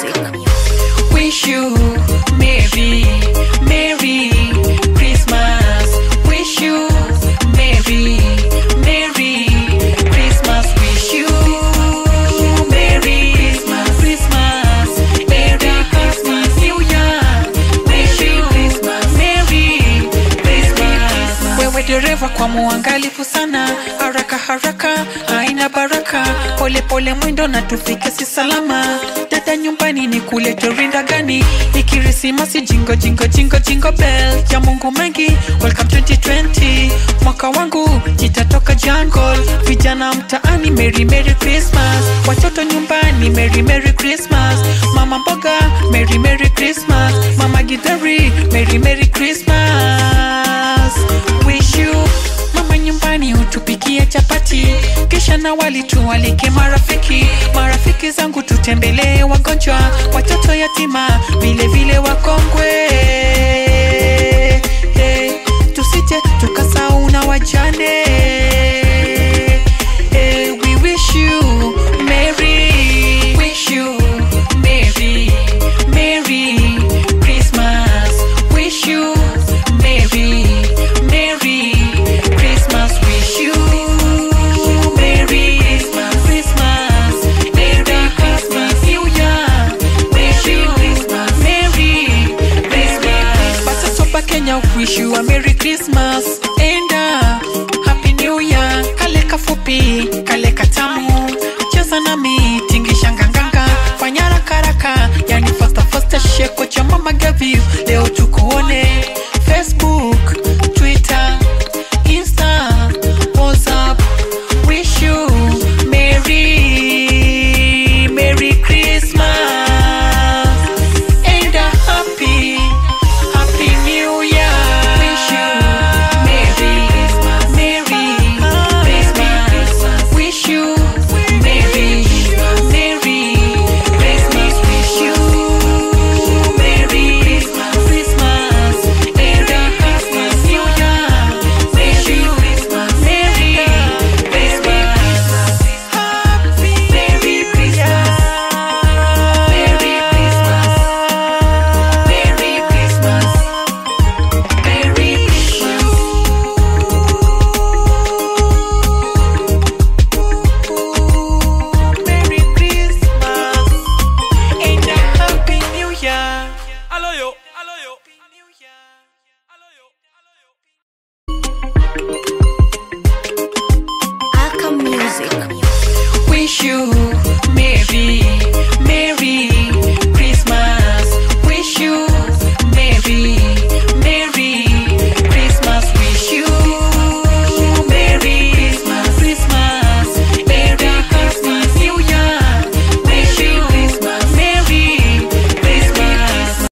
music. Wish you Merry, Merry Christmas. Wish you Merry, Merry Christmas. Wish you Merry Christmas, Christmas, Merry Christmas, New Year. Wish you Merry Christmas. Wewe dereva kwa muangalifu sana, haraka haraka haina baraka, pole pole mwendo na tufike si salama. Dada nyumbani ni kulete rinda gani? Ni Krismasi jingo jingo jingo jingo bell ya Mungu mengi. Welcome 2020 mwaka wangu jitatoka jungle, vijana mtaani merry merry Christmas, watoto nyumbani merry merry Christmas, mama mboga merry merry Christmas, mama gidari merry merry Christmas. Wish you mama nyumbani utupikie chapati kisha na wali tuwalike marafiki marafiki zangu tutembelee wagonjwa watoto yatima vile vile wakongwe